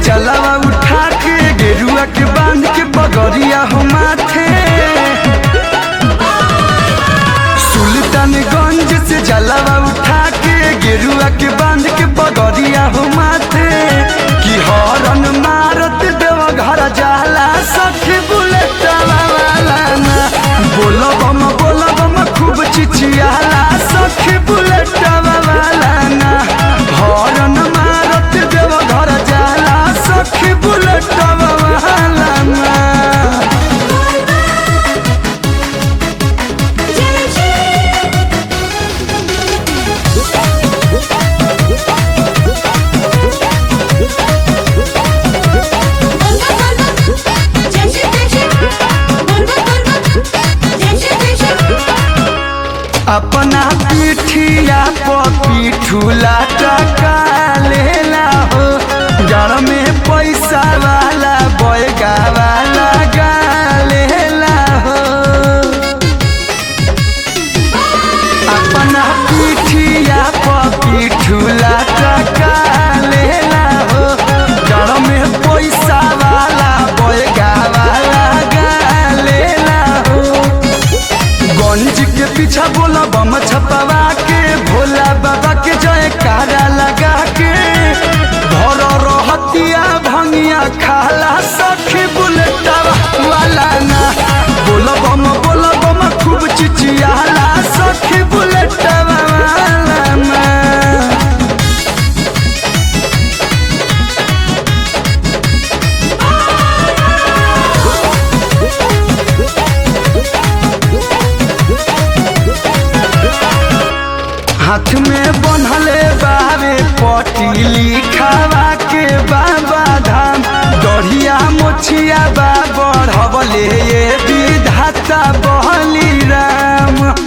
जलावा उठा के गेरुआ के बांध के बगरिया हो माथे सुल्तानगंज से जलावा उठा के गेरुआ के बांध के बगरिया हो माथे कि हरन मारत देव घर जाला सखी बुलेट वाला ना बोलो बम बोलो बम खूब चिचियाला सखी बुलेट वाला ना हरन मारत देव घर जाला सखी बुलेट वाला ना अपना पीठिया पर पीठूला टका लेला हो जड़ में पैसा वाला बैगा वाला गा लेला हो अपना पीठिया पर पीठूला टका लेला हो जड़ में पैसा वाला बैगा वाला गा लेला हो गंज के पीछा बोला बम छपवा के भोला बाबा के जय कारा लगा के भर रहतिया भंगिया खाला सखी बुलेटा वाला ना बोला बम बोला बम खूब चिचियाला सखी बुलेटा वाला ना हाथ में बनहले बाबे पटीली खावा के बाबा धाम दढ़िया मोछिया बा बढ़वले ये विधाता बहली राम